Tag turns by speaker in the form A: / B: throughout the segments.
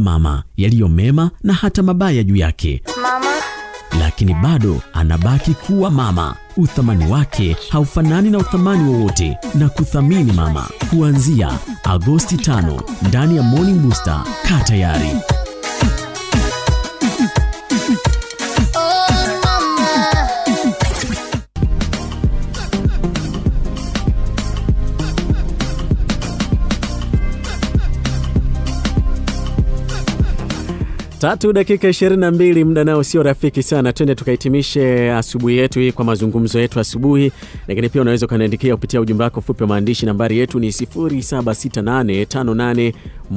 A: mama, yaliyo mema na hata mabaya juu yake,
B: Mama,
A: lakini bado anabaki kuwa mama. Uthamani wake haufanani na uthamani wowote, na kuthamini mama kuanzia Agosti 5 ndani ya Morning Booster. Kaa tayari.
B: oh mama.
C: Tatu dakika 22, muda nao sio rafiki sana. Twende tukahitimishe asubuhi yetu hii kwa mazungumzo yetu asubuhi, lakini pia unaweza ukaniandikia kupitia ujumbe wako fupi wa maandishi. Nambari yetu ni 0768581049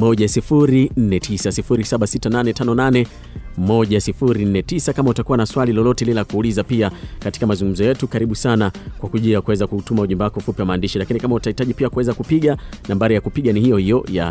C: 076858 1049 kama utakuwa na swali lolote lile la kuuliza pia katika mazungumzo yetu, karibu sana kwa kujia kuweza kutuma ujumbe wako fupi wa maandishi. Lakini kama utahitaji pia kuweza kupiga, nambari ya kupiga ni hiyo hiyo ya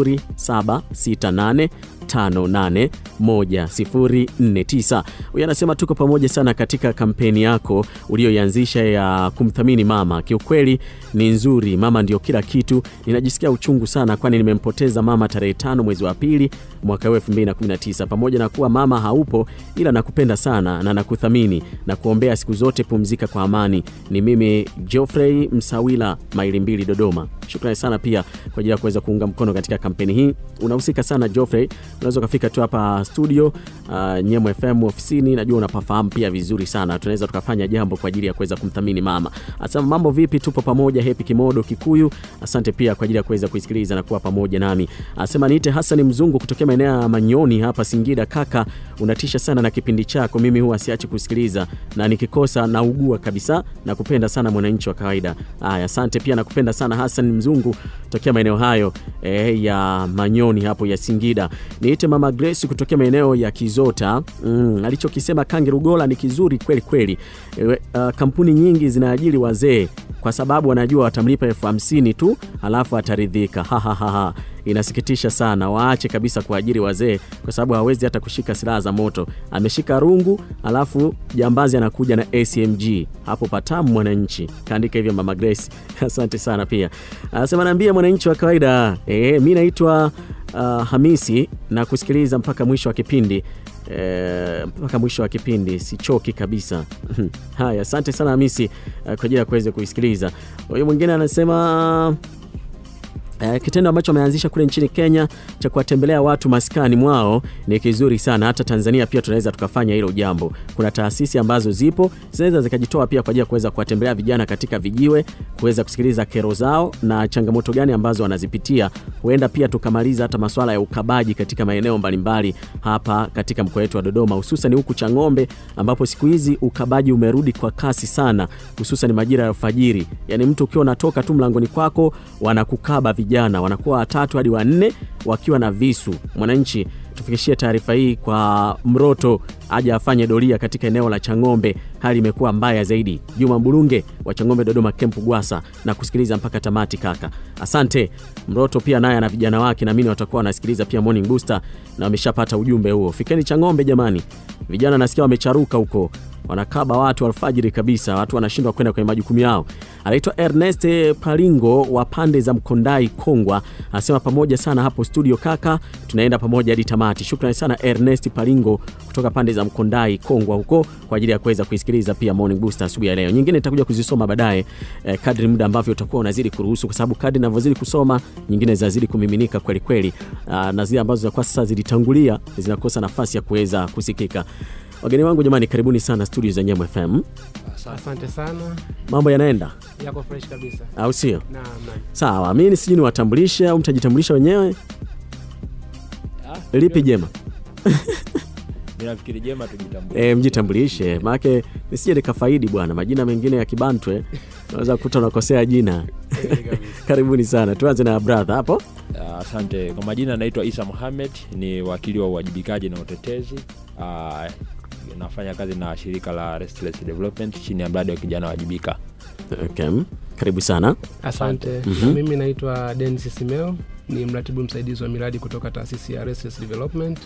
C: 0768581049. Huyu anasema tuko pamoja sana katika kampeni yako uliyoianzisha ya kumthamini mama. Kiukweli ni nzuri, mama ndio kila kitu. Ninajisikia uchungu sana, kwani nimempoteza mama tarehe tano mwezi wa pili mwaka huu 2019. Pamoja na kuwa mama haupo, ila nakupenda sana na nakuthamini na kuombea siku zote, pumzika kwa amani. Ni mimi Geoffrey Msawila, maili mbili, Dodoma. Shukrani sana pia kwa ajili ya kuweza kuunga mkono katika kampeni hii. Unahusika sana Geoffrey, unaweza ukafika tu hapa studio uh, Nyemo FM ofisini, najua unapafahamu pia vizuri sana. Tunaweza tukafanya jambo kwa ajili ya kuweza kumthamini mama. Asema mambo vipi, tupo pamoja. Happy Kimodo Kikuyu, asante pia kwa ajili ya kuweza kuisikiliza na kuwa pamoja nami. Asema niite Hassan Mzungu kutokea maeneo ya Manyoni hapa Singida. Kaka, unatisha sana na kipindi chako, mimi huwa siachi kusikiliza na nikikosa naugua kabisa. Nakupenda sana mwananchi wa kawaida. Haya, asante pia, nakupenda sana Hassan Mzungu tokea maeneo hayo eh, ya Manyoni hapo ya Singida. Niite Mama Grace kutokea maeneo ya Kizota. Mm, alichokisema Kangi Rugola ni kizuri kweli kweli. E, uh, kampuni nyingi zinaajiri wazee kwa sababu wanajua watamlipa elfu hamsini tu alafu ataridhika. Ha, ha, ha, ha. Inasikitisha sana, waache kabisa kuajiri wazee kwa sababu hawezi hata kushika silaha za moto. Ameshika rungu alafu jambazi anakuja na ACMG hapo, patamu mwananchi. Kaandika hivyo Mama Grace, asante sana pia. Anasema naambia mwananchi wa kawaida e, mi naitwa uh, Hamisi na kusikiliza mpaka mwisho wa kipindi e, mpaka mwisho wa kipindi sichoki kabisa. Haya, asante sana Hamisi uh, kwa ajili ya kuweza kuisikiliza. Huyu mwingine anasema Uh, kitendo ambacho ameanzisha kule nchini Kenya cha kuwatembelea watu maskani mwao ni kizuri sana. Hata Tanzania pia tunaweza tukafanya hilo jambo. Kuna taasisi ambazo zipo zinaweza zikajitoa pia kwa ajili ya kuweza kuwatembelea vijana katika vijiwe, kuweza kusikiliza kero zao na changamoto gani ambazo wanazipitia. Huenda pia tukamaliza hata masuala ya ukabaji katika maeneo mbalimbali hapa katika mkoa wetu wa Dodoma, hususan huku Chang'ombe, ambapo siku hizi ukabaji umerudi kwa kasi sana, hususan majira ya alfajiri. Yani mtu ukiwa unatoka tu mlangoni kwako wanakukaba vijana wanakuwa watatu hadi wanne wakiwa na visu. Mwananchi, tufikishie taarifa hii kwa Mroto aje afanye doria katika eneo la Chang'ombe. Hali imekuwa mbaya zaidi. Juma Mbulunge wa Chang'ombe Dodoma Kempu Gwasa na kusikiliza mpaka tamati kaka. Asante Mroto, pia naye ana vijana wake, naamini watakuwa wanasikiliza pia Morning Booster na wameshapata ujumbe huo. Fikeni Chang'ombe jamani, vijana nasikia wamecharuka huko wanakaba watu alfajiri kabisa, watu wanashindwa kwenda kwenye majukumu yao. Anaitwa Ernest Palingo wa pande za Mkondai Kongwa, anasema pamoja sana hapo studio kaka, tunaenda pamoja hadi tamati. Shukrani sana Ernest Palingo kutoka pande za Mkondai Kongwa huko kwa ajili ya kuweza kuisikiliza pia Morning Booster asubuhi ya leo. Nyingine nitakuja kuzisoma baadaye eh, kadri muda ambavyo utakuwa unazidi kuruhusu, kwa sababu kadri ninavyozidi kusoma nyingine zinazidi kumiminika kweli kweli, ah, na zile ambazo kwa sasa zilitangulia zinakosa nafasi ya kuweza kusikika. Wageni wangu jamani, karibuni sana studio za Nyamo FM.
D: Asante sana,
C: Mambo yanaenda
D: yako fresh kabisa.
C: au sio?
D: Naam, naam.
C: Sawa, mimi sijui niwatambulishe au mtajitambulisha wenyewe. Lipi jema?
E: Ninafikiri jema tujitambue.
C: E, mjitambulishe, maanake nisije nikafaidi bwana, majina mengine ya kibantwe unaweza kukuta unakosea jina. Karibuni sana, tuanze na brother hapo.
E: Ah, Asante. Kwa majina naitwa Isa Mohamed, ni wakili wa uwajibikaji na utetezi. Ah, nafanya kazi na shirika la Restless Development chini ya mradi wa kijana wajibika.
C: Okay. Karibu sana.
D: Asante.
C: Mhm.
D: Mimi naitwa Denis Simeo, ni mratibu msaidizi wa miradi kutoka taasisi ya Restless Development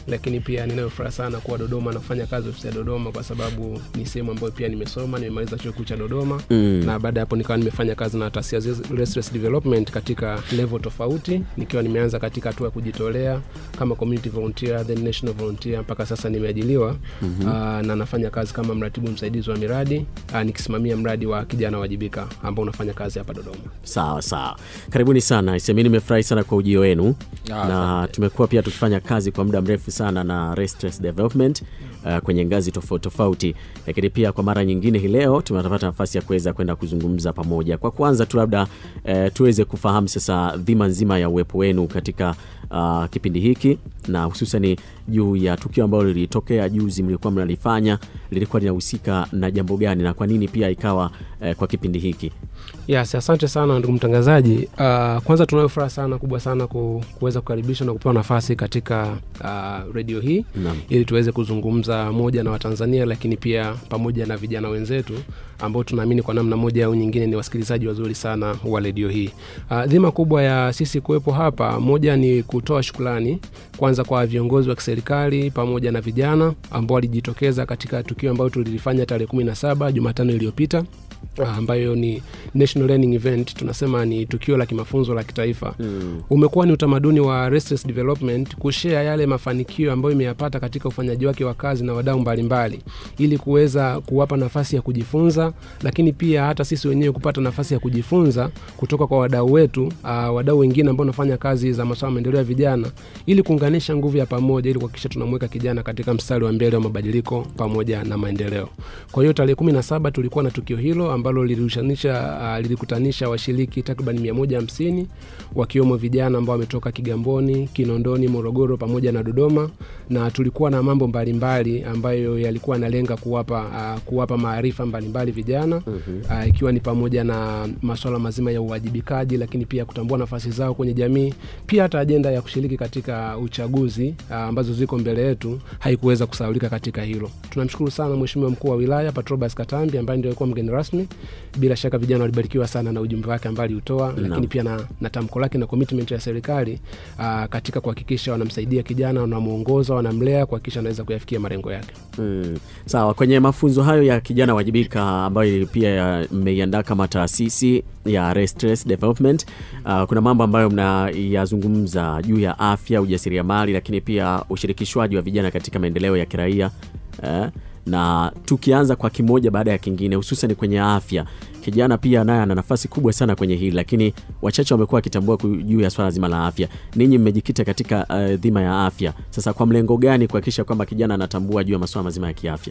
D: lakini pia ninayo furaha sana kuwa Dodoma na kufanya kazi ofisi ya Dodoma kwa sababu ni sehemu ambayo pia nimesoma, nimemaliza chuo kikuu cha Dodoma
C: Mm.
D: na baada ya hapo nikawa nimefanya kazi na taasisi ya Restless Development katika level tofauti, nikiwa nimeanza katika hatua ya kujitolea kama community volunteer, then national volunteer mpaka sasa nimeajiliwa mm-hmm. na nafanya kazi kama mratibu msaidizi wa miradi aa, nikisimamia mradi wa kijana wajibika ambao unafanya kazi hapa Dodoma.
C: Sawa sawa, karibuni sana. Semi nimefurahi sana kwa ujio wenu
E: Ah,
C: na
E: asante.
C: tumekuwa pia tukifanya kazi kwa muda mrefu sana na Restless Development uh, kwenye ngazi tofauti tofauti, lakini pia kwa mara nyingine hii leo tumepata nafasi ya kuweza kwenda kuzungumza pamoja. Kwa kwanza tu labda uh, tuweze kufahamu sasa dhima nzima ya uwepo wenu katika uh, kipindi hiki na hususani juu ya tukio ambalo lilitokea juzi mlikuwa mnalifanya, lilikuwa linahusika na jambo gani na kwa nini pia ikawa uh, kwa kipindi hiki?
D: Yes, asante sana ndugu mtangazaji. Uh, kwanza tunayo furaha sana kubwa sana ku, kuweza kukaribishwa na kupewa nafasi katika uh, redio hii
C: Naam.
D: ili tuweze kuzungumza moja na Watanzania, lakini pia pamoja na vijana wenzetu ambao tunaamini kwa namna moja au nyingine ni wasikilizaji wazuri sana wa redio hii. Uh, dhima kubwa ya sisi kuwepo hapa, moja ni kutoa shukrani kwanza kwa viongozi wa kiserikali pamoja na vijana ambao walijitokeza katika tukio ambayo tulilifanya tarehe kumi na saba Jumatano iliyopita ah, ambayo ni National Learning Event, tunasema ni tukio la kimafunzo la kitaifa
C: Mm.
D: umekuwa ni utamaduni wa Restless Development kushare yale mafanikio ambayo imeyapata katika ufanyaji wake wa kazi na wadau mbalimbali ili kuweza kuwapa nafasi ya kujifunza, lakini pia hata sisi wenyewe kupata nafasi ya kujifunza kutoka kwa wadau wetu, uh, wadau wengine ambao wanafanya kazi za masuala ya maendeleo ya vijana ili kuunganisha nguvu ya pamoja ili kuhakikisha tunamweka kijana katika mstari wa mbele wa mabadiliko pamoja na maendeleo. Kwa hiyo tarehe kumi na saba tulikuwa na tukio hilo ambalo lilirushanisha uh, lilikutanisha washiriki takriban mia moja hamsini wakiwemo vijana ambao wametoka Kigamboni, Kinondoni, Morogoro pamoja na Dodoma, na tulikuwa na mambo mbalimbali ambayo yalikuwa yanalenga kuwapa uh, kuwapa maarifa mbalimbali vijana uh, ikiwa ni pamoja na masuala mazima ya uwajibikaji, lakini pia kutambua nafasi zao kwenye jamii, pia hata ajenda ya kushiriki katika uchaguzi uh, ambazo ziko mbele yetu haikuweza kusahaulika katika hilo. Tunamshukuru sana Mheshimiwa mkuu wa wilaya Patrobas Katambi ambaye ndio alikuwa mgeni rasmi. Bila shaka vijana walibarikiwa sana na ujumbe wake ambao aliutoa, lakini pia na, na tamko lake na commitment ya serikali uh, katika kuhakikisha wanamsaidia kijana, wanamuongoza, wanamlea kuhakikisha anaweza kuyafikia malengo yake.
C: Mm. Sawa, kwenye mafunzo hayo ya kijana wajibika ambayo pia ya- mmeiandaa kama taasisi ya Restless Development, uh, kuna mambo ambayo mnayazungumza juu ya afya, ujasiriamali, lakini pia ushirikishwaji wa vijana katika maendeleo ya kiraia eh, na tukianza kwa kimoja baada ya kingine, hususan kwenye afya, kijana pia naye ana nafasi kubwa sana kwenye hili, lakini wachache wamekuwa wakitambua ku- juu ya swala zima la afya. Ninyi mmejikita katika uh, dhima ya afya, sasa kwa mlengo gani kuhakikisha kwamba kijana anatambua juu ya masuala mazima ya kiafya?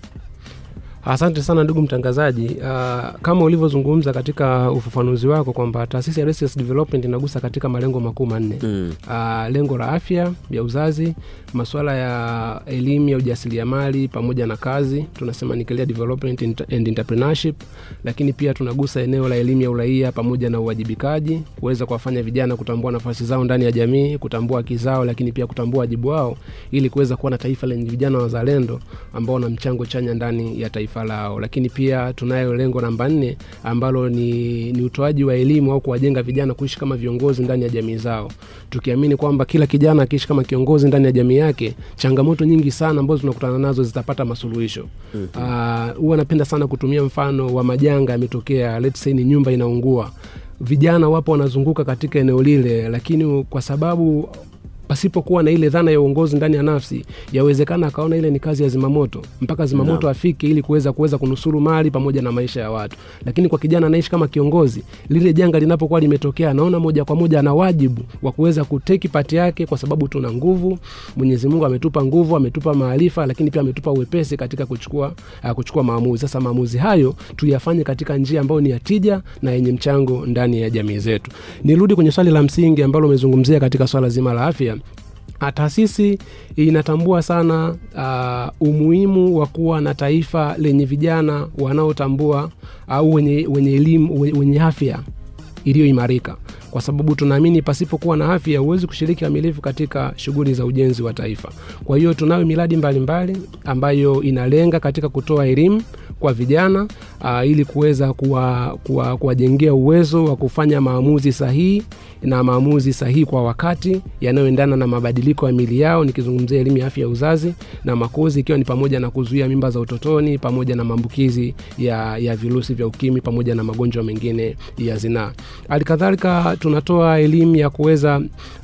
D: Asante sana ndugu mtangazaji. Uh, kama ulivyozungumza katika ufafanuzi wako kwamba taasisi ya Restless Development inagusa katika malengo makuu manne
C: Mm.
D: uh, lengo la afya ya uzazi, masuala ya elimu ya ujasiriamali pamoja na kazi, tunasema ni career development and entrepreneurship, lakini pia tunagusa eneo la elimu ya uraia pamoja na uwajibikaji, kuweza kuwafanya vijana kutambua nafasi zao ndani ya jamii, kutambua haki zao, lakini pia kutambua wajibu wao, ili kuweza kuwa na taifa lenye vijana wazalendo ambao wana mchango chanya ndani ya taifa lao. Lakini pia tunayo lengo namba nne ambalo ni, ni utoaji wa elimu au kuwajenga vijana kuishi kama viongozi ndani ya jamii zao, tukiamini kwamba kila kijana akiishi kama kiongozi ndani ya jamii yake, changamoto nyingi sana ambazo tunakutana nazo zitapata masuluhisho. Ah, Huwa napenda sana kutumia mfano wa majanga yametokea, let's say ni nyumba inaungua, vijana wapo wanazunguka katika eneo lile, lakini kwa sababu pasipokuwa na ile dhana ya uongozi ndani ya nafsi, yawezekana akaona ile ni kazi ya zimamoto mpaka zimamoto
C: Naam.
D: afike ili kuweza kuweza kunusuru mali pamoja na maisha ya watu. Lakini kwa kijana anaishi kama kiongozi, lile janga linapokuwa limetokea, anaona moja kwa moja ana wajibu wa kuweza kuteki pati yake, kwa sababu tuna nguvu. Mwenyezi Mungu ametupa nguvu, ametupa maarifa, lakini pia ametupa uwepesi katika kuchukua uh, kuchukua maamuzi. Sasa maamuzi hayo tuyafanye katika njia ambayo ni ya tija na yenye mchango ndani ya jamii zetu. Nirudi kwenye swali la msingi ambalo umezungumzia katika swala zima la afya. Ah, Taasisi inatambua sana uh, umuhimu wa kuwa na taifa lenye vijana wanaotambua au wenye, wenye elimu wenye, wenye afya iliyoimarika kwa sababu tunaamini pasipokuwa na afya huwezi kushiriki kamilifu katika shughuli za ujenzi wa taifa. Kwa hiyo tunayo miradi mbalimbali ambayo inalenga katika kutoa elimu kwa vijana uh, ili kuweza kuwajengea kuwa, kuwajengea uwezo wa kufanya maamuzi sahihi na maamuzi sahihi kwa wakati yanayoendana na mabadiliko ya mili yao nikizungumzia elimu ya afya ya uzazi na makuzi ikiwa ni pamoja na kuzuia mimba za utotoni pamoja na maambukizi ya, ya virusi vya ukimwi pamoja na magonjwa mengine ya zinaa halikadhalika tunatoa elimu ya kuweza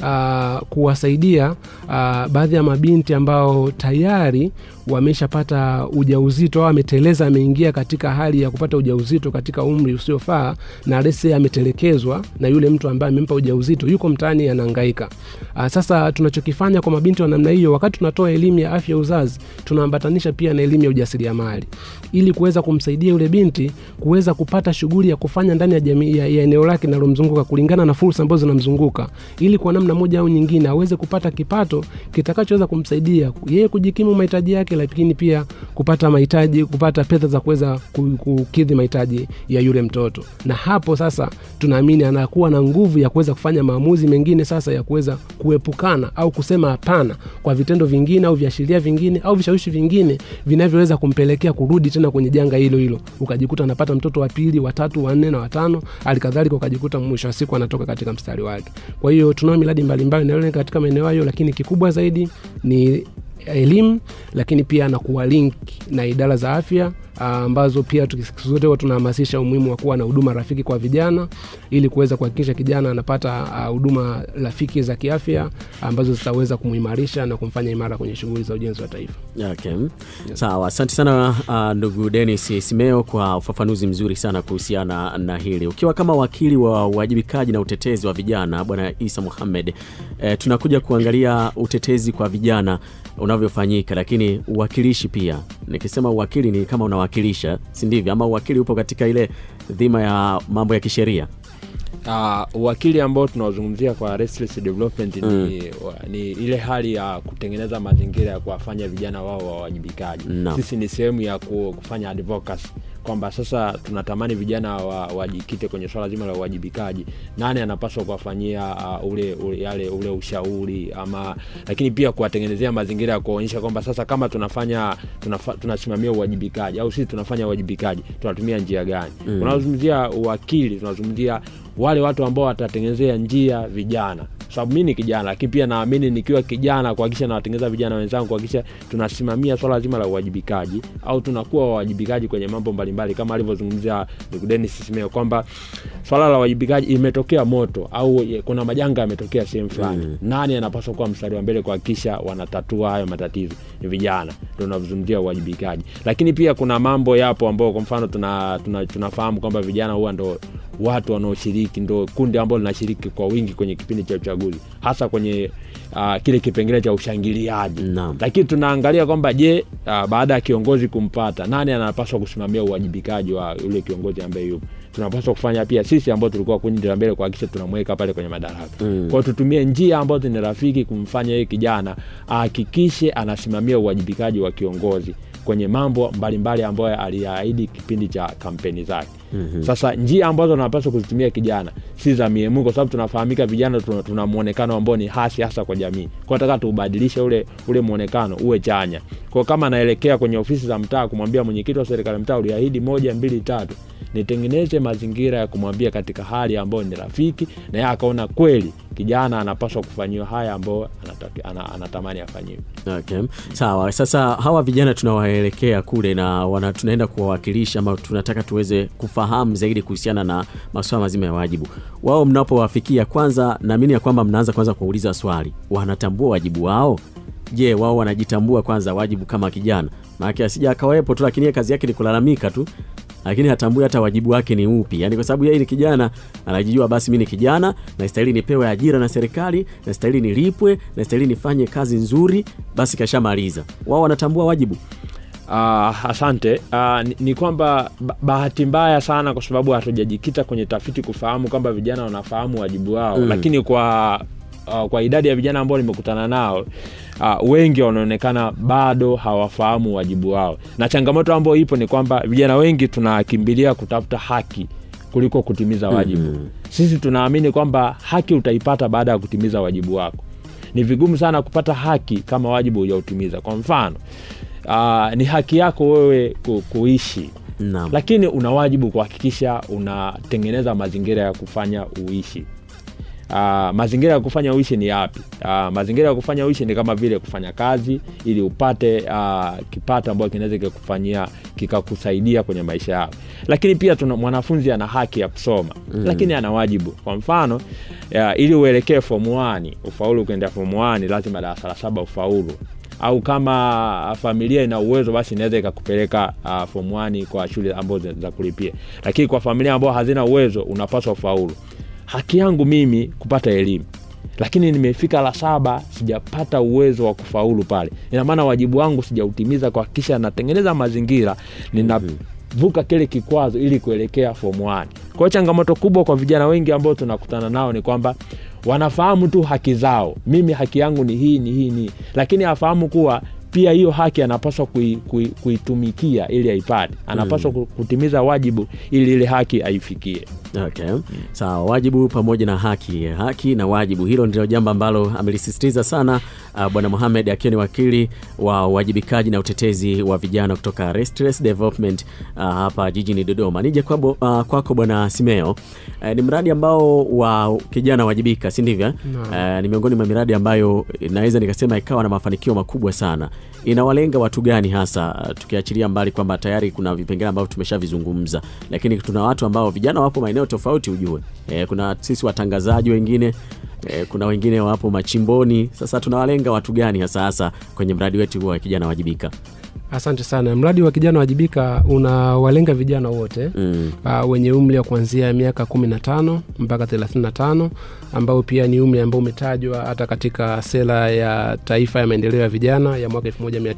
D: uh, kuwasaidia uh, baadhi ya mabinti ambao tayari wameshapata ujauzito au ameteleza ameingia katika hali ya kupata ujauzito katika umri usiofaa na lese ametelekezwa na yule mtu ambaye amempa ujauzito yuko mtaani anahangaika uh, sasa tunachokifanya kwa mabinti wa namna hiyo wakati tunatoa elimu ya afya ya uzazi tunaambatanisha pia na elimu ya ujasiriamali ili kuweza kumsaidia yule binti kuweza kupata shughuli ya kufanya ndani ya jamii ya, ya eneo lake linalomzunguka kulingana na fursa ambazo zinamzunguka ili kwa namna moja au nyingine aweze kupata kipato kitakachoweza kumsaidia yeye kujikimu mahitaji yake lakini pia kupata mahitaji kupata pesa za kuweza ku- kukidhi mahitaji ya yule mtoto na hapo sasa tunaamini anakuwa na nguvu ya kuweza kufanya maamuzi mengine sasa ya kuweza kuepukana au kusema hapana kwa vitendo vingine au viashiria vingine au vishawishi vingine vinavyoweza kumpelekea kurudi tena kwenye janga hilo hilo ukajikuta anapata mtoto wa pili watatu wanne na watano halikadhalika ukajikuta mwisho wa siku anatoka katika mstari wake kwa hiyo tunao miradi mbalimbali inayolenga katika maeneo hayo lakini kikubwa zaidi ni elimu lakini pia na kuwalink na idara za afya ah, ambazo pia tuki- siku zote huwa tunahamasisha umuhimu wa kuwa na huduma rafiki kwa vijana ili kuweza kuhakikisha kijana anapata ah, huduma rafiki za kiafya ambazo zitaweza kumuimarisha na kumfanya imara kwenye shughuli za ujenzi wa taifa
C: Okay. Sawa, asante sana uh, ndugu Dennis Simeo kwa ufafanuzi mzuri sana kuhusiana na hili. Ukiwa kama wakili wa uwajibikaji na utetezi wa vijana Bwana Isa Muhammad, eh, tunakuja kuangalia utetezi kwa vijana unavyofanyika, lakini uwakilishi pia. Nikisema uwakili ni kama unawakilisha, si ndivyo? Ama uwakili upo katika ile dhima ya mambo ya kisheria.
E: Uh, uwakili ambao tunaozungumzia kwa restless development ni, wa- ni ile hali ya kutengeneza mazingira ya kuwafanya vijana wao wawajibikaji.
C: Naam.
E: Sisi ni sehemu ya ku- kufanya advocacy kwamba sasa tunatamani vijana wa- wajikite kwenye swala zima la uwajibikaji. Nani anapaswa kuwafanyia uh, ule, ule, yale ule ushauri ama, lakini pia kuwatengenezea mazingira ya kuonyesha kwamba sasa kama tunafanya tunafa, tunasimamia uwajibikaji au sisi tunafanya uwajibikaji tunatumia njia gani? Mm. Tunazungumzia uwakili, tunazungumzia wale watu ambao watatengenezea njia vijana sababu mi ni kijana lakini pia naamini nikiwa kijana kuhakikisha nawatengeneza vijana wenzangu kuhakikisha tunasimamia swala zima la uwajibikaji au tunakuwa wawajibikaji kwenye mambo mbalimbali kama alivyozungumzia ndugu Dennis Simeo kwamba swala la uwajibikaji imetokea moto au ye- kuna majanga yametokea sehemu fulani mm. nani anapaswa kuwa mstari wa mbele kuhakikisha wanatatua hayo matatizo ni vijana ndo tunazungumzia uwajibikaji lakini pia kuna mambo yapo ambao kwa mfano tuna, tuna, tunafahamu kwamba vijana huwa ndo watu wanaoshiriki ndo kundi ambalo linashiriki kwa wingi kwenye kipindi cha uchaguzi hasa kwenye uh, kile kipengele cha ushangiliaji
C: Naam.
E: lakini tunaangalia kwamba je uh, baada ya kiongozi kumpata nani anapaswa kusimamia uwajibikaji wa yule kiongozi ambaye yupo tunapaswa kufanya pia sisi ambao tulikuwa kundi la mbele kuhakikisha tunamweka pale kwenye madaraka mm. kwao tutumie njia ambazo ni rafiki kumfanya yeye kijana ahakikishe anasimamia uwajibikaji wa kiongozi kwenye mambo mbalimbali ambayo aliyaahidi kipindi cha kampeni zake mm-hmm. sasa njia ambazo tunapaswa kuzitumia kijana si za miemuko kwa sababu tunafahamika vijana tuna, tuna mwonekano ambao ni hasi hasa kwa jamii kwao nataka tuubadilishe ule ule mwonekano uwe chanya kwao kama anaelekea kwenye ofisi za mtaa kumwambia mwenyekiti wa serikali mtaa uliahidi moja mbili tatu nitengeneze mazingira ya kumwambia katika hali ambayo ni rafiki na yeye akaona kweli kijana anapaswa kufanyiwa haya ambayo anataki- ana- anatamani afanyiwe
C: Okay. Sawa, sasa hawa vijana tunawaelekea kule na wana, tunaenda kuwawakilisha ama tunataka tuweze kufahamu zaidi kuhusiana na masuala mazima ya wajibu wao. Mnapowafikia kwanza, naamini ya kwamba mnaanza kwanza kuwauliza swali, wanatambua wajibu wao? Je, wao wanajitambua kwanza wajibu kama kijana? Maana asija akawepo tu, lakini yeye kazi yake ni kulalamika tu, lakini hatambui hata wajibu wake ni upi. Yani kwa sababu yeye ni kijana, anajijua basi, mimi ni kijana, nastahili nipewe ajira na serikali, nastahili nilipwe, nastahili nifanye kazi nzuri, basi kashamaliza. Wao wanatambua wajibu.
E: Uh, asante uh, ni, ni kwamba ba- bahati mbaya sana kwa sababu hatujajikita kwenye tafiti kufahamu kwamba vijana wanafahamu wajibu wao mm. lakini kwa uh, kwa idadi ya vijana ambao nimekutana nao uh, wengi wanaonekana bado hawafahamu wajibu wao na changamoto ambayo ipo ni kwamba vijana wengi tunakimbilia kutafuta haki kuliko kutimiza wajibu mm-hmm. sisi tunaamini kwamba haki utaipata baada ya kutimiza wajibu wako ni vigumu sana kupata haki kama wajibu hujautimiza kwa mfano uh, ni haki yako wewe ku, kuishi
C: Naam.
E: lakini una wajibu kuhakikisha unatengeneza mazingira ya kufanya uishi Uh, mazingira ya kufanya uishi ni yapi? Uh, mazingira ya kufanya uishi ni kama vile kufanya kazi ili upate uh, kipato ambacho kinaweza kikakufanyia kikakusaidia kwenye maisha yako, lakini pia tuna mwanafunzi ana haki ya kusoma mm. lakini ana wajibu. Kwa mfano uh, ili uelekee form 1 ufaulu kuendea form 1 lazima darasa la saba ufaulu au kama familia ina uwezo basi inaweza ikakupeleka uh, form 1 kwa shule ambazo za kulipia, lakini kwa familia ambao hazina uwezo unapaswa ufaulu. Haki yangu mimi kupata elimu, lakini nimefika la saba sijapata uwezo wa kufaulu pale, ina maana wajibu wangu sijautimiza kuhakikisha natengeneza mazingira ninavuka kile kikwazo ili kuelekea form 1. Kwa hiyo changamoto kubwa kwa vijana wengi ambao tunakutana nao ni kwamba wanafahamu tu haki zao, mimi haki yangu ni hii ni hii ni, lakini afahamu kuwa pia hiyo haki anapaswa kui, kui, kuitumikia ili aipate, anapaswa mm. kutimiza wajibu ili ile haki aifikie.
C: Okay. Sawa, wajibu pamoja na haki. Haki na wajibu, hilo ndilo jambo ambalo amelisisitiza sana uh, Bwana Mohamed akiwa ni wakili wa uwajibikaji na utetezi wa vijana kutoka Restless Development uh, hapa jijini Dodoma. Nije kwako uh, kwako Bwana Simeo. Uh, ni mradi ambao wa kijana wajibika, si ndivyo? eh? Uh, ni miongoni mwa miradi ambayo naweza nikasema ikawa na mafanikio makubwa sana. Inawalenga watu gani hasa, uh, tukiachilia mbali kwamba tayari kuna vipengele ambavyo tumeshavizungumza, lakini tuna watu ambao vijana wapo maeneo tofauti, ujue e, kuna sisi watangazaji wengine e, kuna wengine wapo machimboni. Sasa tunawalenga watu gani hasa hasa kwenye mradi wetu huu wa kijana wajibika?
D: Asante sana. Mradi wa kijana wajibika unawalenga vijana wote
C: Mm.
D: uh, wenye umri wa kuanzia miaka 15 mpaka 35 ambao pia ni umri ambao umetajwa hata katika sera ya taifa ya maendeleo ya vijana ya mwaka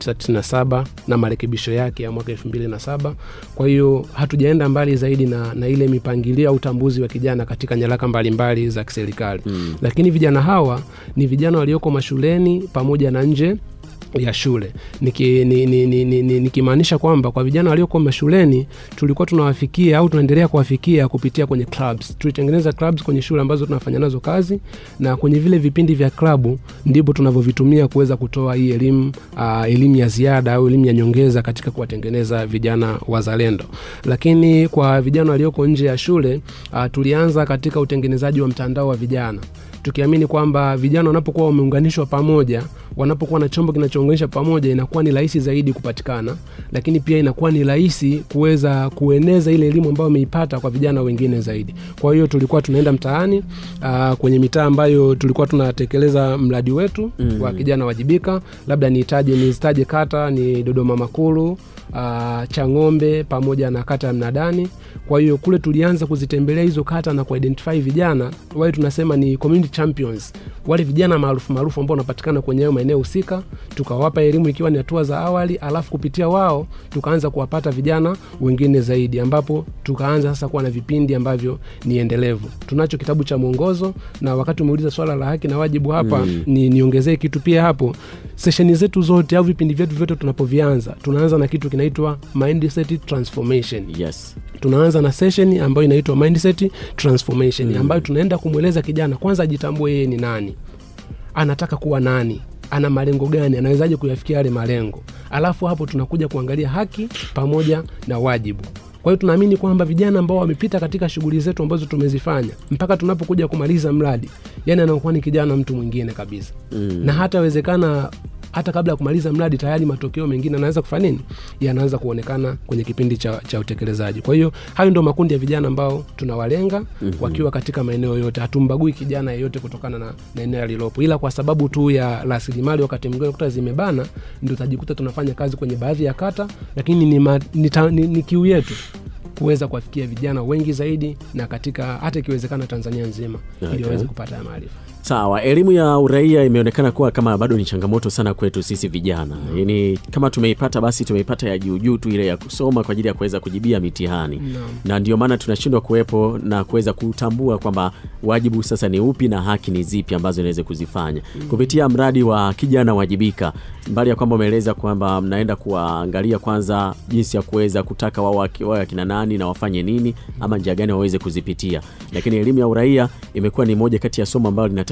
D: 1997 na marekebisho yake ya mwaka 2007. Kwa hiyo hatujaenda mbali zaidi na, na ile mipangilio au utambuzi wa kijana katika nyaraka mbalimbali za kiserikali mm. Lakini vijana hawa ni vijana walioko mashuleni pamoja na nje ya shule nikimaanisha ni, ni, ni, ni, ni, nikimaanisha kwamba kwa vijana waliokuwa mashuleni tulikuwa tunawafikia au tunaendelea kuwafikia kupitia kwenye clubs. Tulitengeneza clubs kwenye shule ambazo tunafanya nazo kazi, na kwenye vile vipindi vya klabu ndipo tunavyovitumia kuweza kutoa hii elimu uh, elimu ya ziada au elimu ya nyongeza katika kuwatengeneza vijana wazalendo. Lakini kwa vijana walioko nje ya shule uh, tulianza katika utengenezaji wa mtandao wa vijana tukiamini kwamba vijana wanapokuwa wameunganishwa pamoja, wanapokuwa na chombo kinachounganisha pamoja, inakuwa ni rahisi zaidi kupatikana, lakini pia inakuwa ni rahisi kuweza kueneza ile elimu ambayo wameipata kwa vijana wengine zaidi. Kwa hiyo tulikuwa tunaenda mtaani, aa, kwenye mitaa ambayo tulikuwa tunatekeleza mradi wetu mm. wa kijana wajibika, labda niitaje nizitaje kata ni Dodoma Makulu, uh, Chang'ombe pamoja na kata ya Mnadani. Kwa hiyo kule tulianza kuzitembelea hizo kata na kuidentify vijana wale tunasema ni community champions, wale vijana maarufu maarufu ambao wanapatikana kwenye hayo maeneo husika, tukawapa elimu ikiwa ni hatua za awali, alafu kupitia wao tukaanza kuwapata vijana wengine zaidi, ambapo tukaanza sasa kuwa na vipindi ambavyo ni endelevu. Tunacho kitabu cha mwongozo, na wakati umeuliza swala la haki na wajibu hapa mm. ni niongezee kitu pia hapo. Sesheni zetu zote au vipindi vyetu vyote tunapovianza, tunaanza na kitu kinaitwa mindset transformation
C: Yes.
D: tunaanza na session ambayo inaitwa mindset transformation mm. ambayo tunaenda kumweleza kijana kwanza ajitambue yeye ni nani anataka kuwa nani ana malengo gani anawezaje kuyafikia yale malengo alafu hapo tunakuja kuangalia haki pamoja na wajibu kwa hiyo tunaamini kwamba vijana ambao wamepita katika shughuli zetu ambazo tumezifanya mpaka tunapokuja kumaliza mradi yani anakuwa ni kijana mtu mwingine kabisa mm. na hatawezekana hata kabla ya kumaliza mradi tayari matokeo mengine anaweza kufanya nini yanaanza kuonekana kwenye kipindi cha, cha utekelezaji kwa hiyo hayo ndio makundi ya vijana ambao tunawalenga mm-hmm. wakiwa katika maeneo yote hatumbagui kijana yeyote kutokana na, na eneo alilopo ila kwa sababu tu ya rasilimali wakati mwingine kuta zimebana ndio utajikuta tunafanya kazi kwenye baadhi ya kata lakini ni, ma, ni, ta, ni, ni kiu yetu kuweza kuwafikia vijana wengi zaidi na katika hata ikiwezekana tanzania nzima
C: Okay.
D: ili waweze kupata haya maarifa
C: Sawa, elimu ya uraia imeonekana kuwa kama bado ni changamoto sana kwetu sisi vijana. Yaani kama tumeipata basi tumeipata ya juu juu tu ile ya kusoma kwa ajili ya kuweza kujibia mitihani. Na ndio maana tunashindwa kuwepo na kuweza kutambua kwamba wajibu sasa ni upi na haki ni zipi ambazo inaweza kuzifanya. Kupitia mradi wa kijana wajibika, mbali ya kwamba umeeleza kwamba mnaenda kuwaangalia kwanza jinsi ya kuweza kutaka wao waki- wawe akina nani na wafanye nini ama njia gani waweze kuzipitia. Lakini elimu ya uraia imekuwa ni moja kati ya somo ambalo linatakiwa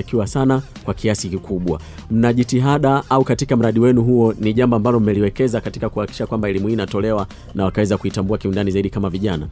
C: inatakiwa sana kwa kiasi kikubwa. Mna jitihada au katika mradi wenu huo ni jambo ambalo mmeliwekeza katika kuhakikisha kwamba elimu hii inatolewa na wakaweza kuitambua kiundani zaidi kama vijana?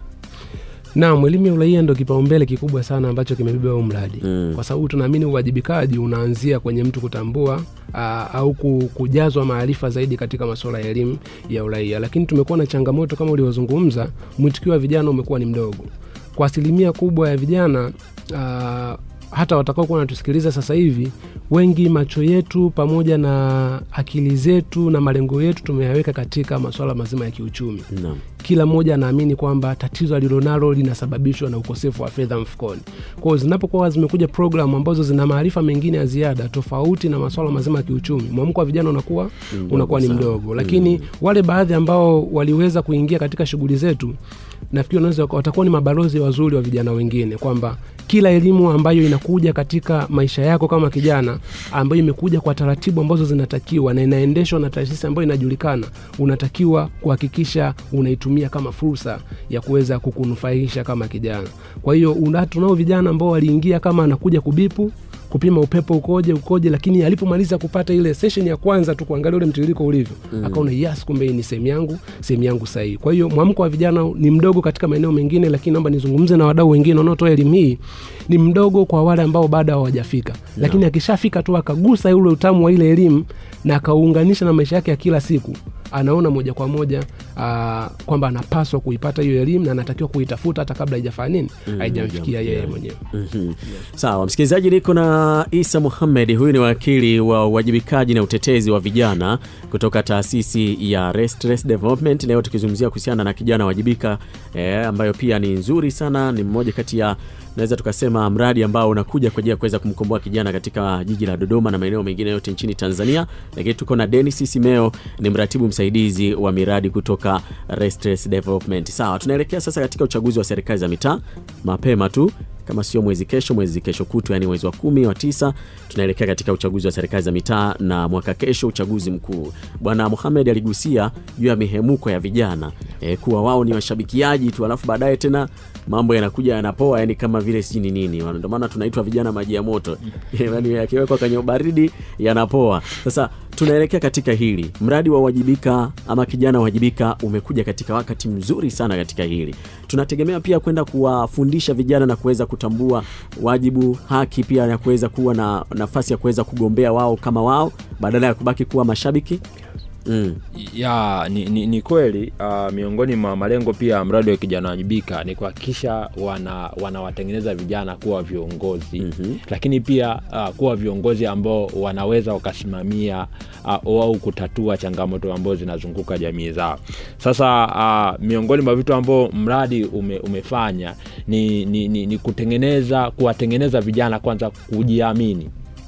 D: Naam, elimu ya uraia ndo kipaumbele kikubwa sana ambacho kimebeba huu mradi
C: Mm.
D: kwa sababu tunaamini uwajibikaji unaanzia kwenye mtu kutambua aa, au ku- kujazwa maarifa zaidi katika masuala ya elimu ya uraia, lakini tumekuwa na changamoto kama ulivyozungumza, mwitikio wa vijana umekuwa ni mdogo kwa asilimia kubwa ya vijana aa, hata watakaokuwa wanatusikiliza sasa hivi, wengi macho yetu pamoja na akili zetu na malengo yetu tumeyaweka katika masuala mazima ya kiuchumi
C: Naam.
D: kila mmoja anaamini kwamba tatizo alilonalo linasababishwa na ukosefu wa fedha mfukoni. Kwa hiyo zinapokuwa zimekuja programu ambazo zina maarifa mengine ya ziada tofauti na masuala mazima ya kiuchumi, mwamko wa vijana unakuwa
C: Mdogo
D: unakuwa ni
C: sana.
D: mdogo, lakini wale baadhi ambao waliweza kuingia katika shughuli zetu nafikiri wanaweza watakuwa ni mabalozi wazuri wa vijana wengine, kwamba kila elimu ambayo inakuja katika maisha yako kama kijana, ambayo imekuja kwa taratibu ambazo zinatakiwa na inaendeshwa na taasisi ambayo inajulikana, unatakiwa kuhakikisha unaitumia kama fursa ya kuweza kukunufaisha kama kijana. Kwa hiyo una- tunao vijana ambao waliingia kama anakuja kubipu kupima upepo ukoje ukoje, lakini alipomaliza kupata ile session ya kwanza tu kuangalia ule mtiririko ulivyo mm. akaona yes, kumbe hii ni sehemu yangu sehemu yangu sahihi. Kwa hiyo mwamko wa vijana ni mdogo katika maeneo mengine, lakini naomba nizungumze na wadau wengine wanaotoa elimu hii, ni mdogo kwa wale ambao bado hawajafika, lakini akishafika tu akagusa ule utamu wa ile elimu na akauunganisha na maisha yake ya kila siku anaona moja kwa moja aa, kwamba anapaswa kuipata hiyo elimu na anatakiwa kuitafuta hata kabla haijafanya nini haijamfikia yeye mwenyewe.
C: Mhm. Sawa, msikilizaji, niko na Isa Muhamed. Huyu ni wakili wa uwajibikaji na utetezi wa vijana kutoka taasisi ya Restless Development. Leo tukizungumzia kuhusiana na kijana wajibika eh, ambayo pia ni nzuri sana, ni mmoja kati ya naweza tukasema mradi ambao unakuja kwa ajili ya kuweza kumkomboa kijana katika jiji la Dodoma na maeneo mengine yote nchini Tanzania. Lakini tuko na Dennis Simeo, ni mratibu msaidizi wa miradi kutoka Restless Development. Sawa, tunaelekea sasa katika uchaguzi wa serikali za mitaa mapema tu kama sio mwezi kesho, mwezi kesho kutu, yani mwezi wa kumi wa tisa, tunaelekea katika uchaguzi wa serikali za mitaa na mwaka kesho uchaguzi mkuu. Bwana Mohamed aligusia juu ya mihemuko ya vijana e, kuwa wao ni washabikiaji tu, alafu baadaye tena mambo yanakuja yanapoa, yani kama vile sijui ni nini. Ndio maana tunaitwa vijana maji ya moto, yani yakiwekwa kwenye baridi yanapoa. Sasa tunaelekea katika hili mradi wa wajibika ama kijana wajibika umekuja katika wakati mzuri sana katika hili. Tunategemea pia kwenda kuwafundisha vijana na kuweza kutambua wajibu, haki pia ya kuweza kuwa na nafasi ya kuweza kugombea wao kama wao badala ya kubaki kuwa mashabiki. Mm.
E: ya ni, ni, ni kweli uh, miongoni mwa malengo pia ya mradi wa kijana wajibika ni kuhakikisha wana wanawatengeneza vijana kuwa viongozi
C: Mhm.
E: lakini pia uh, kuwa viongozi ambao wanaweza wakasimamia uh, au kutatua changamoto ambazo zinazunguka jamii zao sasa uh, miongoni mwa vitu ambao mradi ume, umefanya ni, ni, ni, ni kutengeneza kuwatengeneza vijana kwanza kujiamini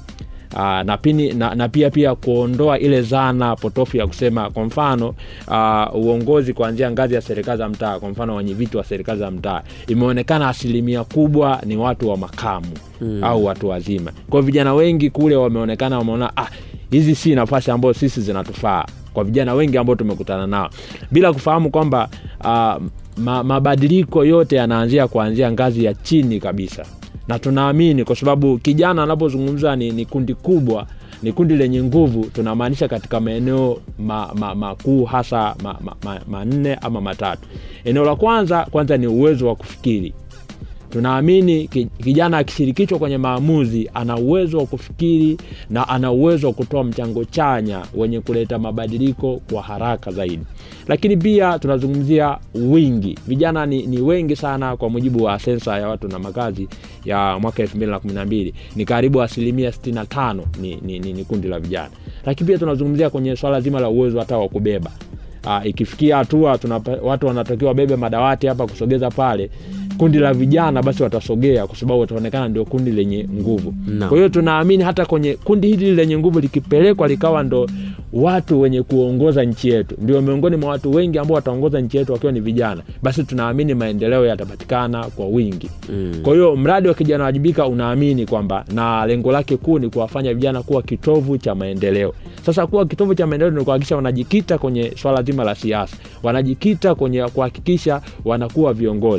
E: Aa, na, pini, na, na pia pia kuondoa ile zana potofu ya kusema kwa mfano aa, uongozi kuanzia ngazi ya serikali za mtaa kwa mfano wenye viti wa serikali za mtaa imeonekana asilimia kubwa ni watu wa makamu mm. au watu wazima kwa hiyo vijana wengi kule wameonekana wameona ah, hizi si nafasi ambayo sisi zinatufaa kwa vijana wengi ambao tumekutana nao bila kufahamu kwamba uh, ma, mabadiliko yote yanaanzia kuanzia ngazi ya chini kabisa na tunaamini kwa sababu kijana anapozungumza ni, ni kundi kubwa ni kundi lenye nguvu tunamaanisha katika maeneo makuu ma, makuu hasa manne ma, ma, manne ama matatu eneo la kwanza kwanza ni uwezo wa kufikiri tunaamini ki- kijana akishirikishwa kwenye maamuzi ana uwezo wa kufikiri na ana uwezo wa kutoa mchango chanya wenye kuleta mabadiliko kwa haraka zaidi lakini pia tunazungumzia wingi vijana ni, ni wengi sana kwa mujibu wa sensa ya watu na makazi ya mwaka 212 ni karibu asilimia 65 ni, ni, ni, ni kundi la vijana lakini pia tunazungumzia kwenye swala zima la uwezo hata wa kubeba uh, ikifikia hatua tunapa- watu wanatakiwa wabebe madawati hapa kusogeza pale kundi la vijana basi watasogea kwa sababu wataonekana ndio kundi lenye nguvu
C: Naam.
E: kwa hiyo tunaamini hata kwenye kundi hili lenye nguvu likipelekwa likawa ndo watu wenye kuongoza nchi yetu ndio miongoni mwa watu wengi ambao wataongoza nchi yetu wakiwa ni vijana basi tunaamini maendeleo yatapatikana kwa wingi
C: Mm.
E: kwa hiyo mradi wa kijana wajibika unaamini kwamba na lengo lake kuu ni kuwafanya vijana kuwa kitovu cha maendeleo sasa kuwa kitovu cha maendeleo ni kuhakikisha wanajikita kwenye swala zima la siasa wanajikita kwenye kuhakikisha wanakuwa viongozi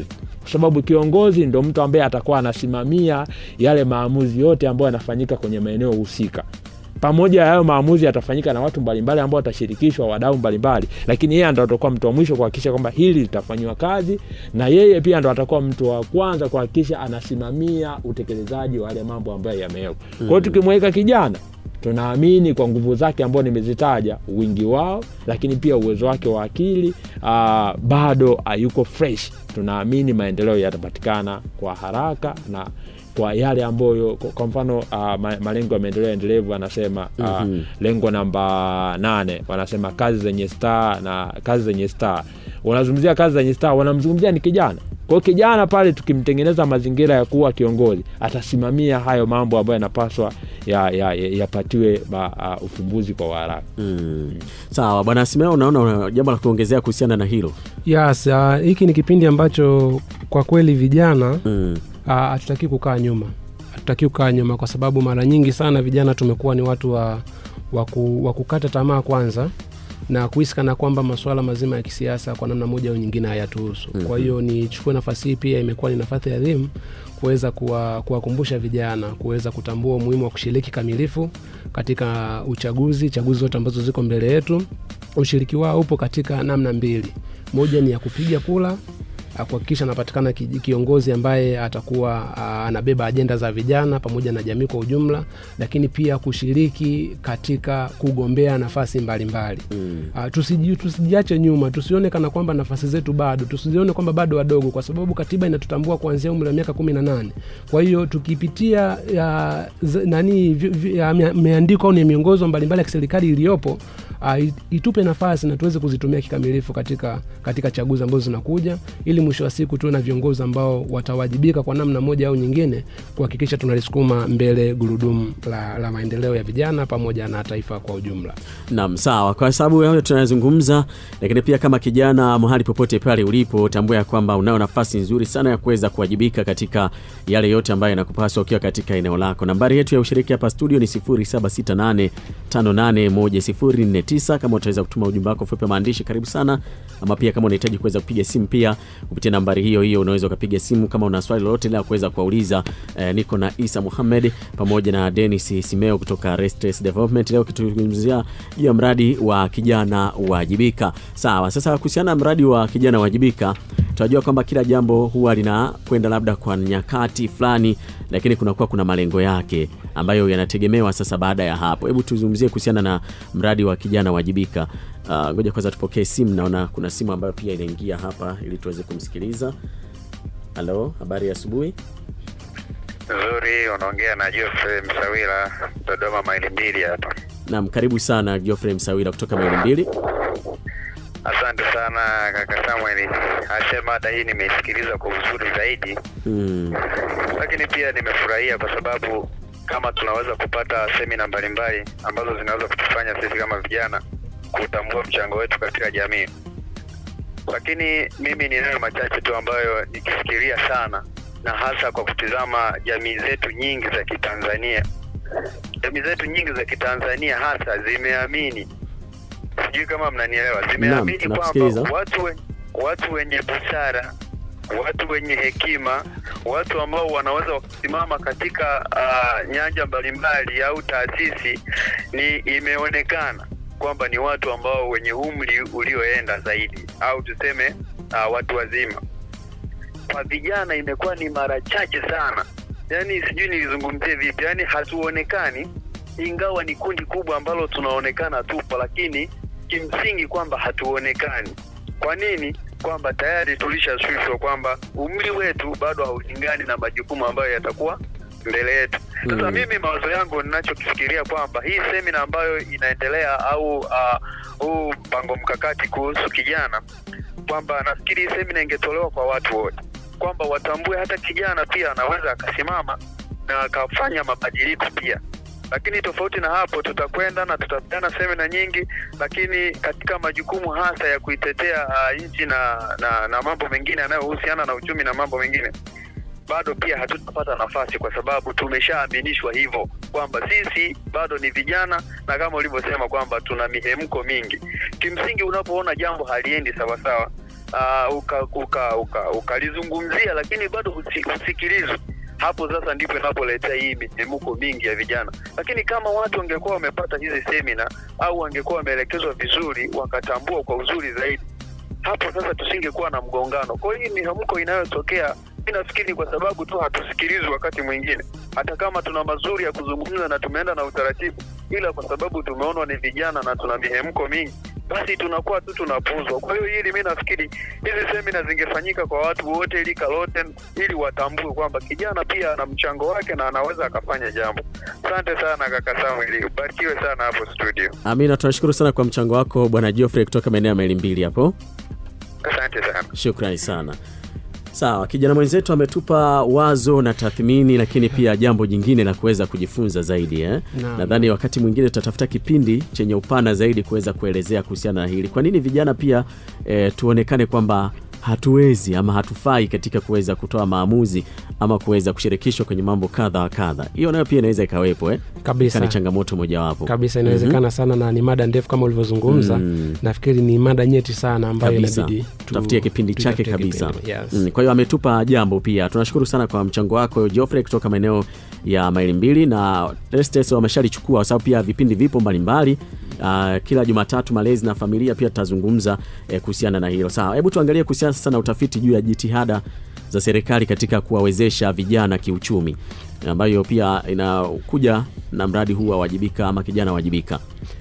E: kwa sababu kiongozi ndo mtu ambaye atakuwa anasimamia yale maamuzi yote ambayo yanafanyika kwenye maeneo husika pamoja ya hayo maamuzi yatafanyika na watu mbalimbali ambao watashirikishwa wadau mbalimbali lakini yeye ndo atakuwa mtu wa mwisho kuhakikisha kwamba hili litafanyiwa kazi na yeye pia ndo atakuwa mtu wa kwanza kuhakikisha anasimamia utekelezaji wa yale mambo ambayo yamewekwa kwa hiyo tukimweka kijana tunaamini kwa nguvu zake ambao nimezitaja wingi wao lakini pia uwezo wake wa akili uh, bado hayuko fresh tunaamini maendeleo yatapatikana kwa haraka na kwa yale ambayo kwa- kwa mfano uh, ma- malengo ya maendeleo endelevu anasema uh,
C: Mhm.
E: lengo namba nane wanasema kazi zenye star na kazi zenye star wanazungumzia kazi zenye star wanamzungumzia ni kijana kwao kijana pale tukimtengeneza mazingira ya kuwa kiongozi atasimamia hayo mambo ambayo yanapaswa yapatiwe ya, ya, yapatiwe ma- uh, ufumbuzi kwa haraka
C: Mm. Sawa bwana Simeo, unaona una jambo la kuongezea kuhusiana na hilo?
D: yes ah, hiki ni kipindi ambacho kwa kweli vijana
C: Mm.
D: Ah, hatutaki kukaa nyuma hatutaki kukaa nyuma kwa sababu mara nyingi sana vijana tumekuwa ni watu wa, wa, ku, wa kukata tamaa kwanza na kuhisi kana kwamba masuala mazima ya kisiasa kwa namna moja au nyingine hayatuhusu mm-hmm. kwa hiyo nichukue nafasi hii pia imekuwa ni nafasi adhimu kuweza kuwa- kuwakumbusha vijana kuweza kutambua umuhimu wa kushiriki kamilifu katika uchaguzi chaguzi zote ambazo ziko mbele yetu ushiriki wao upo katika namna mbili moja ni ya kupiga kula ah, kuhakikisha anapatikana ki- kiongozi ambaye atakuwa ah, anabeba ajenda za vijana pamoja na jamii kwa ujumla lakini pia kushiriki katika kugombea nafasi mbalimbali
C: Mm.
D: Uh, tusiji, tusijiache nyuma tusione kana kwamba nafasi zetu bado tusizione kwamba bado wadogo kwa sababu katiba inatutambua kuanzia umri wa miaka kumi na nane kwa hiyo tukipitia ya, z, nani vi- vi- ya, mia- miandiko au ni miongozo mbalimbali ya kiserikali iliyopo uh, itupe nafasi na tuweze kuzitumia kikamilifu katika, katika chaguzi ambazo zinakuja ili mwisho wa siku tuwe na viongozi ambao watawajibika kwa namna moja au nyingine kuhakikisha tunalisukuma mbele gurudumu la, la maendeleo ya vijana pamoja na taifa kwa ujumla
C: Naam, sawa. Kwa sababu hayo tunayozungumza, lakini pia kama kijana, mahali popote pale ulipo, tambua ya kwamba unayo nafasi nzuri sana ya kuweza kuwajibika katika yale yote ambayo yanakupaswa ukiwa katika eneo lako. Nambari yetu ya ushiriki hapa studio ni 0768581049. Kama utaweza kutuma ujumbe wako fupi wa maandishi, karibu sana, ama pia kama unahitaji kuweza kupiga simu pia kupitia nambari hiyo hiyo, unaweza ukapiga simu kama una swali lolote la kuweza kuwauliza. Eh, niko na Isa Muhammad pamoja na Dennis Simeo kutoka Restless Development leo kituzungumzia juu ya mradi wa kijana wajibika. Sawa, sasa kuhusiana na mradi wa kijana wajibika, tunajua kwamba kila jambo huwa linakwenda labda kwa nyakati fulani, lakini kunakuwa kuna malengo yake ambayo yanategemewa sasa baada ya hapo. Hebu tuzungumzie kuhusiana na mradi wa kijana wajibika. Ah, Ngoja kwanza tupokee simu, naona kuna simu ambayo pia inaingia hapa ili tuweze kumsikiliza. Halo, habari ya asubuhi.
B: Nzuri, unaongea na Geoffrey Msawila, Dodoma maili mbili hapa.
C: Naam, karibu sana Geoffrey Msawila kutoka maili mbili.
B: Asante sana kaka Samuel, asema hata hii nimeisikiliza kwa uzuri zaidi,
C: Mm.
B: lakini pia nimefurahia kwa sababu kama tunaweza kupata semina mbalimbali ambazo zinaweza kutufanya sisi kama vijana kutambua mchango wetu katika jamii. Lakini mimi ninayo machache tu ambayo nikifikiria sana, na hasa kwa kutizama jamii zetu nyingi za Kitanzania. Jamii zetu nyingi za Kitanzania hasa zimeamini, sijui kama mnanielewa, zimeamini kwamba
C: tunakusikiliza.
B: watu, we, watu wenye busara watu wenye hekima, watu ambao wanaweza wakasimama katika uh, nyanja mbalimbali au taasisi, ni imeonekana kwamba ni watu ambao wenye umri ulioenda zaidi, au tuseme uh, watu wazima. Kwa vijana imekuwa ni mara chache sana, yaani sijui nilizungumzie vipi, yaani hatuonekani, ingawa ni kundi kubwa ambalo tunaonekana tupo, lakini kimsingi kwamba hatuonekani. Kwa nini? Kwamba tayari tulishashushwa kwamba umri wetu bado haulingani na majukumu ambayo yatakuwa mbele yetu. Sasa
C: Mm.
B: mimi mawazo yangu ninachokifikiria kwamba hii semina ambayo inaendelea au uh, huu mpango mkakati kuhusu kijana, kwamba nafikiri hii semina ingetolewa kwa watu wote, kwamba watambue hata kijana pia anaweza akasimama na akafanya mabadiliko pia lakini tofauti na hapo tutakwenda na tutapeana semina nyingi, lakini katika majukumu hasa ya kuitetea uh, nchi na, na na mambo mengine yanayohusiana na uchumi na mambo mengine bado pia hatutapata nafasi, kwa sababu tumeshaaminishwa hivyo kwamba sisi bado ni vijana, na kama ulivyosema kwamba tuna mihemko mingi. Kimsingi, unapoona jambo haliendi sawasawa, uh, ukalizungumzia uka, uka, ukalizungumzia, lakini bado husi- husikilizwi hapo sasa ndipo inapoletea hii mitemuko mingi ya vijana. Lakini kama watu wangekuwa wamepata hizi semina au wangekuwa wameelekezwa vizuri, wakatambua kwa uzuri zaidi, hapo sasa tusingekuwa na mgongano. Kwa hiyo hii mihemko inayotokea, mi nafikiri ni kwa sababu tu hatusikilizwi wakati mwingine, hata kama tuna mazuri ya kuzungumza na tumeenda na utaratibu, ila kwa sababu tumeonwa ni vijana na tuna mihemko mingi basi tunakuwa tu tunapuuzwa. Kwa hiyo hili mi nafikiri hizi semina zingefanyika kwa watu wote, ili kalote, ili watambue kwamba kijana pia ana mchango wake na anaweza akafanya jambo. Asante sana kaka Samuel, ubarikiwe sana hapo studio.
C: Amina, tunashukuru sana kwa mchango wako bwana Geoffrey kutoka maeneo ya maili mbili hapo.
B: Asante sana.
C: Shukrani sana. Sawa, kijana mwenzetu ametupa wazo na tathmini, lakini pia jambo jingine la kuweza kujifunza zaidi eh?
D: Naam.
C: Nadhani wakati mwingine tutatafuta kipindi chenye upana zaidi kuweza kuelezea kuhusiana na hili. Kwa nini vijana pia eh, tuonekane kwamba hatuwezi ama hatufai katika kuweza kutoa maamuzi ama kuweza kushirikishwa kwenye mambo kadha wa kadha. Hiyo nayo pia inaweza ikawepo eh?
D: Kabisa.
C: Ikawa ni changamoto mojawapo
D: kabisa inawezekana sana na ni mada ndefu kama ulivyozungumza
C: Mm.
D: nafikiri ni mada nyeti sana ambayo
C: kabisa
D: inabidi tu-
C: tutafutie kipindi chake
D: tutafutie
C: kabisa
D: kipindi. Yes.
C: mm. kwa hiyo ametupa jambo pia tunashukuru sana kwa mchango wako Geoffrey kutoka maeneo ya maili mbili na Restes wameshalichukua kwa sababu pia vipindi vipo mbalimbali Uh, kila Jumatatu malezi na familia pia tutazungumza eh, kuhusiana na hilo. Sawa, hebu tuangalie kuhusiana sasa na utafiti juu ya jitihada za serikali katika kuwawezesha vijana kiuchumi, ambayo pia inakuja na mradi huu wa wajibika ama kijana wajibika.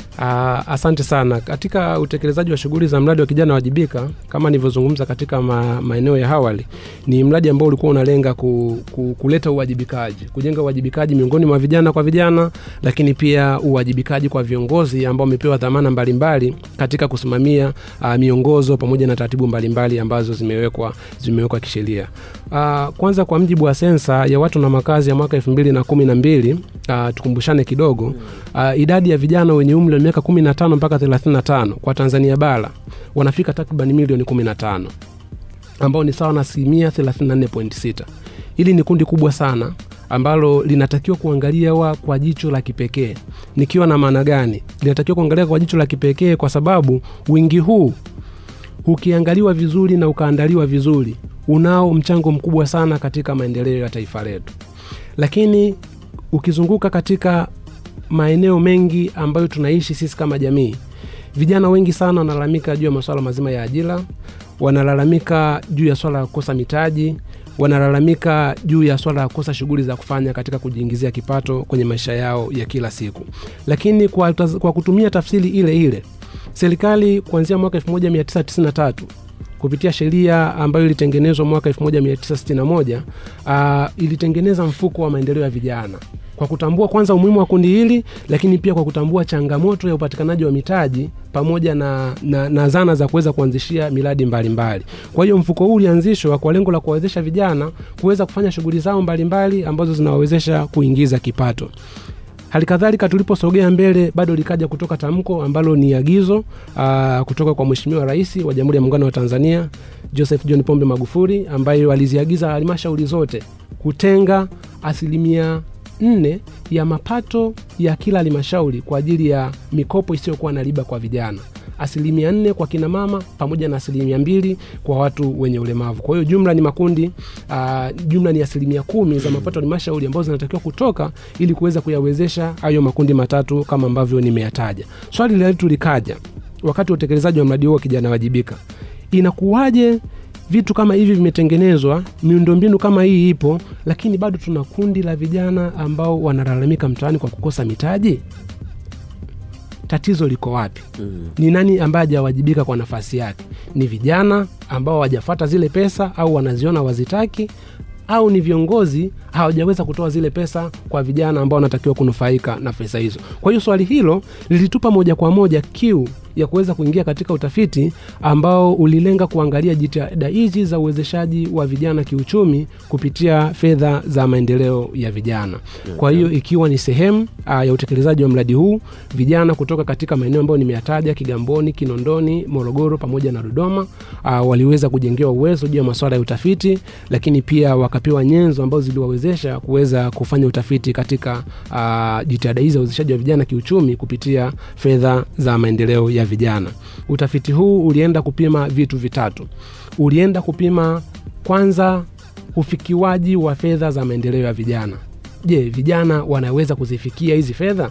D: Ah, asante sana. Katika utekelezaji wa shughuli za mradi wa kijana wajibika, kama nilivyozungumza katika ma, maeneo ya awali, ni mradi ambao ulikuwa unalenga ku, ku, kuleta uwajibikaji, kujenga uwajibikaji miongoni mwa vijana kwa vijana, lakini pia uwajibikaji kwa viongozi ambao wamepewa dhamana mbalimbali katika kusimamia uh, miongozo pamoja na taratibu mbalimbali ambazo zimewekwa zimewekwa kisheria. Uh, kwanza kwa mjibu wa sensa ya watu na makazi ya mwaka elfu mbili na kumi na mbili uh, tukumbushane kidogo uh, idadi ya vijana wenye umri wa miaka 15 mpaka 35 kwa Tanzania bara wanafika takriban milioni 15 ambao ni sawa na asilimia 34.6. Hili ni kundi kubwa sana ambalo linatakiwa kuangaliwa kwa jicho la kipekee. Nikiwa na maana gani? Linatakiwa kuangaliwa kwa jicho la kipekee kwa sababu wingi huu ukiangaliwa vizuri na ukaandaliwa vizuri, unao mchango mkubwa sana katika maendeleo ya taifa letu. Lakini ukizunguka katika maeneo mengi ambayo tunaishi sisi kama jamii, vijana wengi sana wanalalamika juu ya masuala mazima ya ajira, wanalalamika juu ya swala la kukosa mitaji, wanalalamika juu ya swala la kukosa shughuli za kufanya katika kujiingizia kipato kwenye maisha yao ya kila siku. Lakini kwa, taz- kwa kutumia tafsiri ile ile, serikali kuanzia mwaka 1993 kupitia sheria ambayo ilitengenezwa mwaka 1961 uh, ilitengeneza mfuko wa maendeleo ya vijana kwa kutambua kwanza umuhimu wa kundi hili, lakini pia kwa kutambua changamoto ya upatikanaji wa mitaji pamoja na, na, na zana za kuweza kuanzishia miradi mbalimbali. Kwa hiyo mfuko huu ulianzishwa kwa lengo la kuwawezesha vijana kuweza kufanya shughuli zao mbalimbali ambazo zinawawezesha kuingiza kipato. Hali kadhalika tuliposogea mbele, bado likaja kutoka tamko ambalo ni agizo aa, kutoka kwa Mheshimiwa Rais wa Jamhuri ya Muungano wa Tanzania Joseph John Pombe Magufuli, ambayo aliziagiza halmashauri zote kutenga asilimia nne ya mapato ya kila halmashauri kwa ajili ya mikopo isiyokuwa na riba kwa vijana asilimia nne kwa kina mama pamoja na asilimia mbili kwa watu wenye ulemavu. Kwa hiyo jumla ni makundi uh, jumla ni asilimia kumi za mapato ya halmashauri ambazo zinatakiwa kutoka ili kuweza kuyawezesha hayo makundi matatu kama ambavyo nimeyataja. Swali letu likaja wakati wa utekelezaji wa mradi huo wa kijana wajibika, inakuwaje vitu kama hivi vimetengenezwa, miundombinu kama hii ipo, lakini bado tuna kundi la vijana ambao wanalalamika mtaani kwa kukosa mitaji? Tatizo liko wapi?
C: Mm.
D: Ni nani ambaye hajawajibika kwa nafasi yake? Ni vijana ambao hawajafata zile pesa au wanaziona wazitaki, au ni viongozi hawajaweza kutoa zile pesa kwa vijana ambao wanatakiwa kunufaika na pesa hizo? Kwa hiyo swali hilo lilitupa moja kwa moja kiu ya kuweza kuingia katika utafiti ambao ulilenga kuangalia jitihada hizi za uwezeshaji wa vijana kiuchumi kupitia fedha za maendeleo ya vijana. Kwa hiyo ikiwa ni sehemu uh, ya utekelezaji wa mradi huu, vijana kutoka katika maeneo ambayo nimeyataja Kigamboni, Kinondoni, Morogoro pamoja na Dodoma uh, waliweza kujengewa uwezo juu ya masuala ya utafiti, lakini pia wakapewa nyenzo ambazo ziliwawezesha kuweza kufanya utafiti katika uh, jitihada hizi za uwezeshaji wa vijana kiuchumi kupitia fedha za maendeleo ya ya vijana. Utafiti huu ulienda kupima vitu vitatu. Ulienda kupima kwanza ufikiwaji wa fedha za maendeleo ya vijana. Je, vijana wanaweza kuzifikia hizi fedha?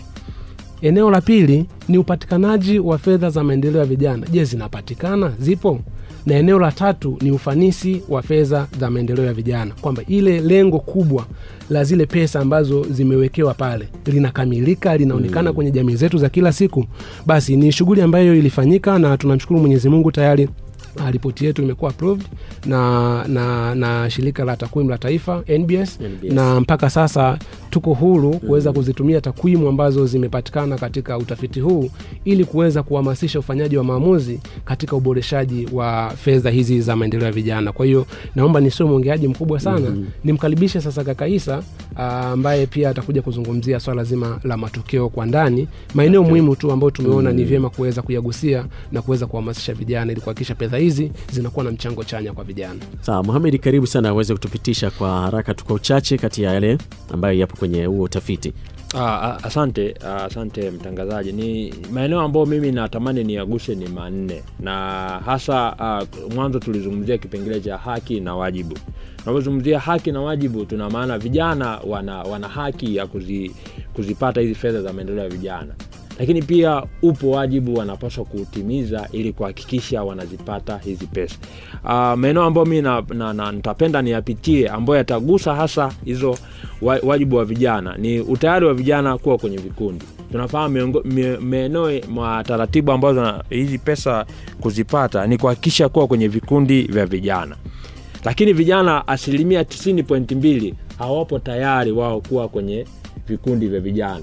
D: Eneo la pili ni upatikanaji wa fedha za maendeleo ya vijana. Je, zinapatikana? Zipo? Na eneo la tatu ni ufanisi wa fedha za maendeleo ya vijana, kwamba ile lengo kubwa la zile pesa ambazo zimewekewa pale linakamilika, linaonekana kwenye jamii zetu za kila siku. Basi ni shughuli ambayo ilifanyika na tunamshukuru Mwenyezi Mungu tayari Ah, ripoti yetu imekuwa approved na, na, na shirika la takwimu la taifa NBS,
C: NBS.
D: na mpaka sasa tuko huru kuweza kuzitumia takwimu ambazo zimepatikana katika utafiti huu ili kuweza kuhamasisha ufanyaji wa maamuzi katika uboreshaji wa fedha hizi za maendeleo ya vijana. Kwa hiyo naomba nisiwe mwongeaji mkubwa sana, nimkaribishe sasa kaka Isa ah, ambaye pia atakuja kuzungumzia swala zima la matokeo kwa ndani, maeneo muhimu tu ambayo tumeona ni vyema kuweza kuyagusia na kuweza kuhamasisha vijana ili kuhakikisha fedha hizi zinakuwa na mchango chanya kwa vijana.
C: Sawa, Mohamed, karibu sana uweze kutupitisha kwa haraka tu kwa uchache kati ya yale ambayo yapo kwenye huo utafiti.
E: Ah, ah, asante ah, asante mtangazaji. Ni maeneo ambayo mimi natamani niyaguse ni manne, na hasa ah, mwanzo tulizungumzia kipengele cha haki na wajibu. Tunapozungumzia haki na wajibu, tuna maana vijana wana, wana haki ya kuzi, kuzipata hizi fedha za maendeleo ya vijana, lakini pia upo wajibu wanapaswa kuutimiza ili kuhakikisha wanazipata hizi pesa. Uh, maeneo ambayo mi na, na, na, nitapenda niyapitie ambayo yatagusa hasa hizo wa- wajibu wa vijana ni utayari wa vijana kuwa kwenye vikundi. Tunafahamu miongo- mie- maeneo mwa taratibu ambazo na- hizi pesa kuzipata ni kuhakikisha kuwa kwenye vikundi vya vijana, lakini vijana asilimia 90.2 hawapo tayari wao kuwa kwenye vikundi vya vijana.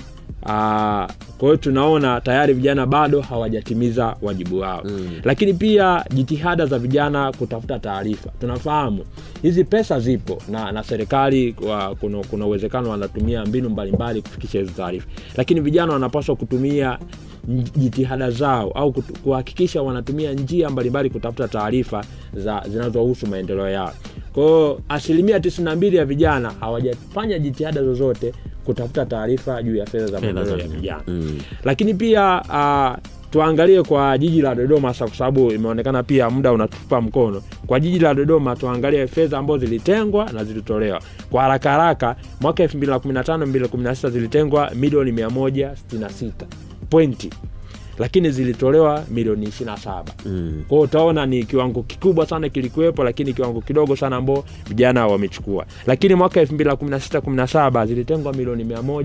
E: Ah, kwa hiyo tunaona tayari vijana bado hawajatimiza wajibu wao mm. Lakini pia jitihada za vijana kutafuta taarifa, tunafahamu hizi pesa zipo na, na serikali wa- kuna kuna uwezekano wanatumia mbinu mbalimbali kufikisha hizo taarifa, lakini vijana wanapaswa kutumia nj- jitihada zao au kutu- kuhakikisha wanatumia njia mbalimbali kutafuta taarifa za zinazohusu maendeleo yao. Kwa hiyo asilimia 92 ya vijana hawajafanya jitihada zozote kutafuta taarifa juu ya fedha za
C: Fedha
E: maendeleo
C: za
E: ya vijana
C: Mm.
E: lakini pia uh, tuangalie kwa jiji la Dodoma hasa kwa sababu imeonekana pia muda unatupa mkono. Kwa jiji la Dodoma tuangalie fedha ambazo zilitengwa na zilitolewa kwa haraka haraka. Mwaka 2015 2016 zilitengwa milioni 166 pointi, lakini zilitolewa milioni 27.
C: Mm.
E: Kwa hiyo utaona ni kiwango kikubwa sana kilikuwepo, lakini kiwango kidogo sana ambao vijana wamechukua. Lakini mwaka 2016 17 zilitengwa milioni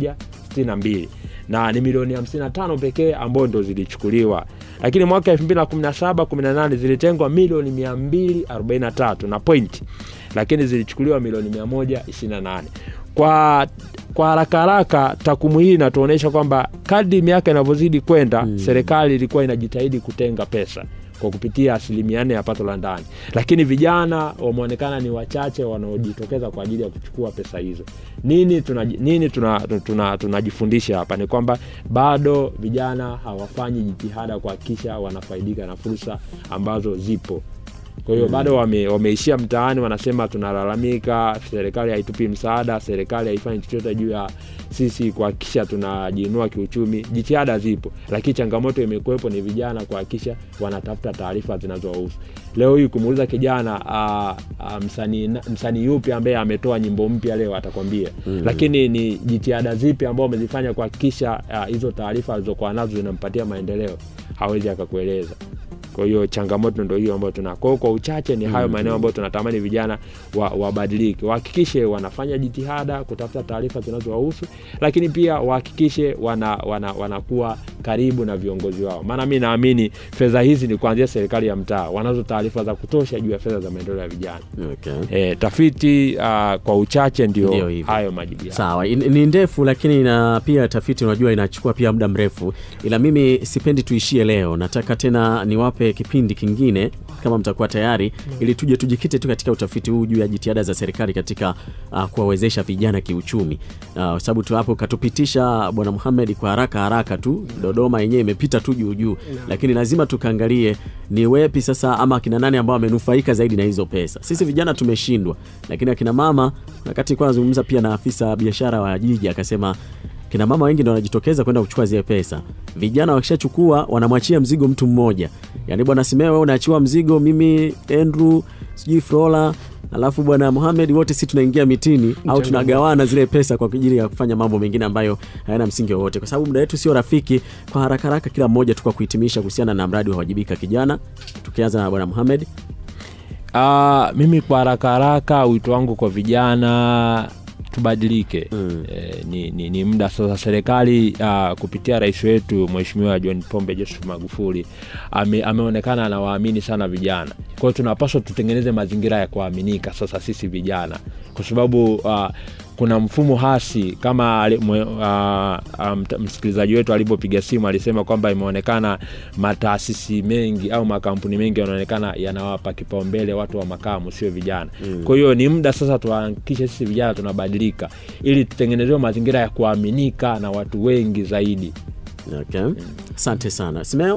E: 162 na ni milioni 55 pekee ambao ndo zilichukuliwa. Lakini mwaka 2017 18 zilitengwa milioni 243 na point, lakini zilichukuliwa milioni 128 kwa kwa haraka haraka takwimu hii inatuonyesha kwamba kadri miaka inavyozidi kwenda mm. serikali ilikuwa inajitahidi kutenga pesa kwa kupitia asilimia nne ya pato la ndani, lakini vijana wameonekana ni wachache wanaojitokeza kwa ajili ya kuchukua pesa hizo. Nini tunaji- nini tunajifundisha tuna, tuna, tunajifundisha hapa ni kwamba bado vijana hawafanyi jitihada kuhakikisha wanafaidika na fursa ambazo zipo kwa hiyo bado wame, wameishia mtaani, wanasema tunalalamika, serikali haitupi msaada, serikali haifanyi chochote juu ya sisi kuhakikisha tunajiinua kiuchumi. Jitihada zipo, lakini changamoto imekuwepo ni vijana kuhakikisha wanatafuta taarifa zinazowahusu. Leo hii kumuuliza kijana ah, ah, msanii msanii yupi ambaye ametoa nyimbo mpya leo atakwambia mm. Lakini ni jitihada zipi ambao wamezifanya kuhakikisha ah, hizo taarifa alizokuwa nazo zinampatia maendeleo, hawezi akakueleza kwa hiyo changamoto ndo hiyo ambayo tuna kwa hiyo kwa uchache ni hayo maeneo ambayo tunatamani vijana wa- wabadilike wahakikishe wanafanya jitihada kutafuta taarifa zinazowahusu lakini pia wahakikishe wana, wana, wanakuwa karibu na viongozi wao maana mi naamini fedha hizi ni kuanzia serikali ya mtaa wanazo taarifa za kutosha juu ya fedha za maendeleo ya vijana
C: Okay.
E: e, tafiti uh, kwa uchache
C: Ndio
E: ndio
C: hivyo.
E: hayo majibu yao.
C: Sawa, in- ni ndefu lakini na pia tafiti unajua inachukua pia muda mrefu, ila mimi sipendi tuishie leo. Nataka tena niwape kipindi kingine kama mtakuwa tayari, ili tuje tujikite tu katika utafiti huu juu ya jitihada za serikali katika uh, kuwawezesha vijana kiuchumi, uh, kwa sababu tu hapo katupitisha Bwana Muhamed kwa haraka haraka tu, Dodoma yenyewe imepita tu juu juu, lakini lazima tukaangalie ni wepi sasa ama akina nani ambao wamenufaika zaidi na hizo pesa. Sisi vijana tumeshindwa, lakini akina mama, wakati kwa nazungumza pia na afisa biashara wa jiji akasema kina mama wengi ndio wanajitokeza kwenda kuchukua zile pesa. Vijana wakishachukua wanamwachia mzigo mtu mmoja, yaani bwana Simeo, wewe unaachiwa mzigo, mimi Andrew, sijui Flora alafu bwana Mohamed, wote si tunaingia mitini au tunagawana zile pesa kwa ajili ya kufanya mambo mengine ambayo hayana msingi wowote, kwa sababu muda wetu sio rafiki. Kwa haraka haraka, kila mmoja tu kwa kuhitimisha kuhusiana na mradi wa wajibika kijana, tukianza na bwana Mohamed.
E: Ah, mimi kwa haraka haraka wito wangu kwa vijana tubadilike
C: Mm.
E: eh, ni, ni, ni muda sasa serikali ah, kupitia rais wetu mheshimiwa john pombe joseph magufuli ame, ameonekana anawaamini sana vijana kwa hiyo tunapaswa tutengeneze mazingira ya kuaminika sasa sisi vijana kwa sababu ah, kuna mfumo hasi kama ali- mwe- ah, ah, mt- msikilizaji wetu alivyopiga simu alisema kwamba imeonekana mataasisi mengi au makampuni mengi yanaonekana yanawapa kipaumbele watu wa makamu sio vijana mm. kwa hiyo ni muda sasa tuhakikishe sisi vijana tunabadilika ili tutengenezewe mazingira ya kuaminika na watu wengi zaidi
C: Okay. Asante sana Simeo.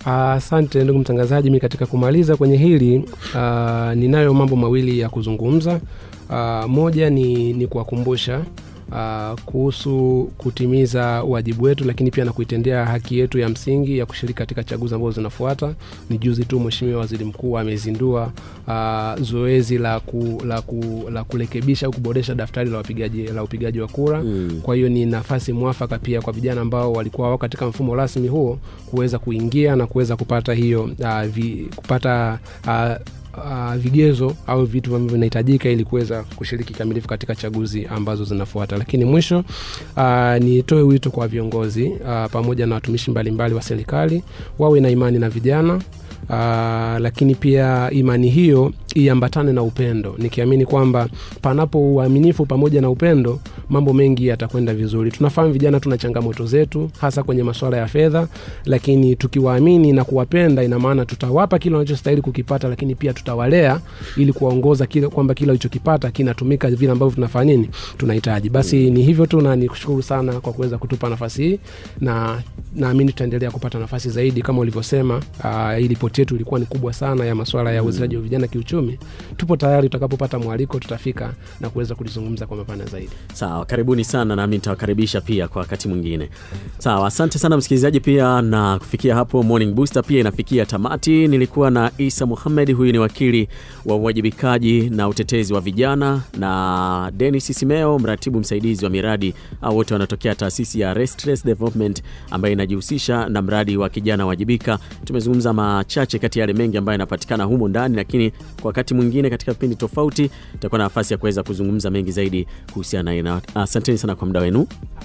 D: Asante ndugu mtangazaji, mi katika kumaliza kwenye hili uh, ninayo mambo mawili ya kuzungumza. Uh, moja ni, ni kuwakumbusha uh, kuhusu kutimiza wajibu wetu, lakini pia na kuitendea haki yetu ya msingi ya kushiriki katika chaguzi ambazo zinafuata. Ni juzi tu Mheshimiwa Waziri Mkuu amezindua uh, zoezi la, ku, la, ku, la kurekebisha au kuboresha daftari la wapigaji la upigaji wa kura
C: Mm.
D: kwa hiyo ni nafasi mwafaka pia kwa vijana ambao walikuwa wao katika mfumo rasmi huo kuweza kuingia na kuweza kupata hiyo uh, vi, kupata uh, Uh, vigezo au vitu ambavyo vinahitajika ili kuweza kushiriki kikamilifu katika chaguzi ambazo zinafuata lakini mwisho uh, nitoe wito kwa viongozi uh, pamoja na watumishi mbalimbali wa serikali wawe na imani na vijana Uh, lakini pia imani hiyo iambatane na upendo nikiamini kwamba panapo uaminifu pamoja na upendo mambo mengi yatakwenda vizuri tunafahamu vijana tuna changamoto zetu hasa kwenye masuala ya fedha lakini tukiwaamini na kuwapenda ina maana tutawapa kile wanachostahili kukipata lakini pia tutawalea ili kuwaongoza kile kwamba kile walichokipata kinatumika vile ambavyo tunafanya nini tunahitaji basi ni hivyo tu na nikushukuru sana kwa kuweza kutupa nafasi hii na naamini tutaendelea kupata nafasi zaidi kama ulivyosema uh, hii ripoti yetu ilikuwa ni kubwa sana ya masuala ya uwezezaji wa vijana kiuchumi tupo tayari tutakapopata mwaliko tutafika na kuweza kulizungumza kwa mapana zaidi
C: Sawa, karibuni sana nami nitawakaribisha pia kwa wakati mwingine. Sawa, asante sana msikilizaji pia, na kufikia hapo Morning Booster pia inafikia tamati. Nilikuwa na Isa Muhamed, huyu ni wakili wa uwajibikaji na utetezi wa vijana, na Dennis Simeo, mratibu msaidizi wa miradi, au wote wanatokea taasisi ya Restless Development ambayo inajihusisha na mradi wa kijana wajibika. Tumezungumza machache kati ya yale mengi ambayo yanapatikana humo ndani, lakini kwa wakati mwingine katika vipindi tofauti itakuwa na nafasi ya kuweza kuzungumza mengi zaidi kuhusiana na asanteni sana kwa muda wenu.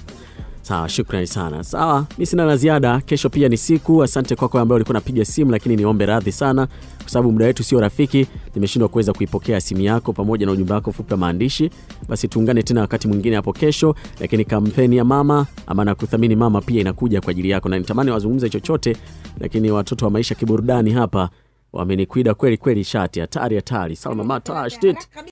C: Sawa, shukrani sana. Sawa, mi sina la ziada. Kesho pia ni siku. Asante kwako ambaye ulikuwa unapiga simu, lakini niombe radhi sana kwa sababu muda wetu sio rafiki. Nimeshindwa kuweza kuipokea simu yako pamoja na ujumbe wako fupi wa maandishi. Basi tuungane tena wakati mwingine hapo kesho, lakini kampeni ya mama ama na kuthamini mama pia inakuja kwa ajili yako, na nitamani wazungumze chochote, lakini watoto wa maisha kiburudani hapa wamenikwida kweli kweli, shati hatari hatari. Salma Matash